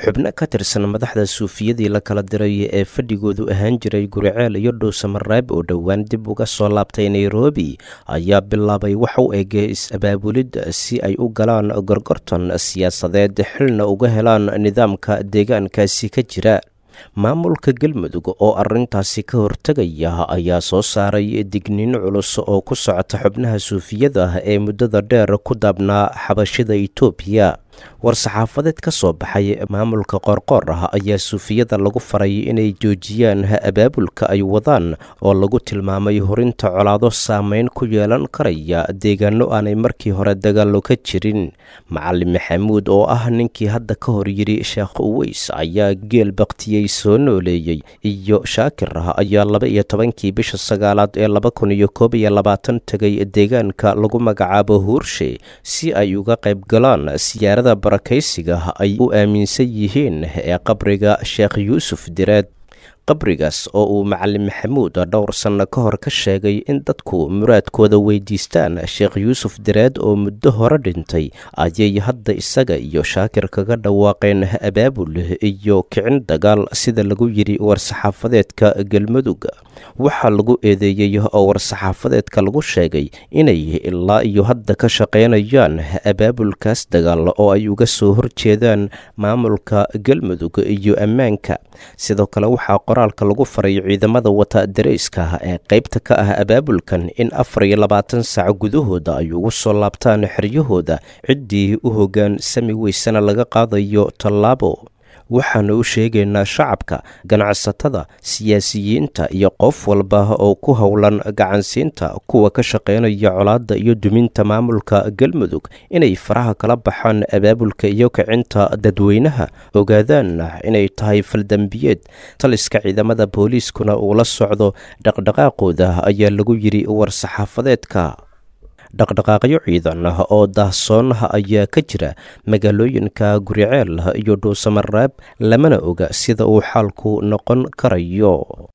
xubno ka tirsan madaxda suufiyadii la kala diray ee fadhigoodu ahaan jiray guriceel iyo dhuusamareeb oo dhowaan dib uga soo laabtay nairobi ayaa bilaabay wax u eg is-abaabulid si ay u galaan gorgortan siyaasadeed xilna uga helaan nidaamka deegaankaasi ka jira maamulka galmudug oo arrintaasi ka hortegaya ayaa soo saaray digniin culus oo ku socota xubnaha suufiyada ee muddada dheer ku daabnaa xabashida itoobiya war-saxaafadeed ka soo baxay maamulka qoorqoor ah ayaa suufiyada lagu faray inay joojiyaan abaabulka ay wadaan oo lagu tilmaamay horinta colaado saameyn ku yeelan karaya deegaano aanay markii hore dagaallo ka jirin macalin maxamuud oo ah ninkii hadda ka hor yidhi sheekh uweys ayaa geel baktiyey soo nooleeyey iyo shaakir ah ayaa laba iyo tobankii bisha sagaalaad ee laba kun iyo koob iyo labaatan tegay deegaanka lagu magacaabo huurshe si ay uga qayb galaan siyaarada barakaysiga ay u aaminsan yihiin ee qabriga sheekh yuusuf direed qabrigaas oo uu macalin maxamuud dhowr sanno ka hor ka sheegay in dadku muraadkooda weydiistaan sheekh yuusuf direed oo muddo hore dhintay ayay hadda isaga iyo shaakir kaga dhawaaqeen abaabul iyo kicin dagaal sida lagu yidhi war-saxaafadeedka galmudug waxaa lagu eedeeyey oo war-saxaafadeedka lagu sheegay inay ilaa iyo hadda ka shaqaynayaan abaabulkaas dagaal oo ay uga soo horjeedaan maamulka galmudug iyo ammaanka sidoo kale waxaa qoraalka lagu faray ciidamada wata dareyska ee qaybta ka ah abaabulkan in afar iyo labaatan saac gudahooda ay ugu soo laabtaan xeryahooda ciddii u hoggaan sami weysana laga qaadayo tallaabo waxaanu u sheegaynaa shacabka ganacsatada siyaasiyiinta iyo qof walba oo ku howlan gacansiinta kuwa ka shaqaynaya colaadda iyo duminta maamulka galmudug inay faraha kala baxaan abaabulka iyo kicinta dadweynaha ogaadaanna inay tahay faldambiyeed taliska ciidamada booliiskuna uu la socdo dhaqdhaqaaqooda ayaa lagu yidhi war-saxaafadeedka dhaqdhaqaaqyo ciidan ah oo daahsoon ah ayaa ka jira magaalooyinka guriceel iyo dhuusamareeb lamana oga sida uu xaalku noqon karayo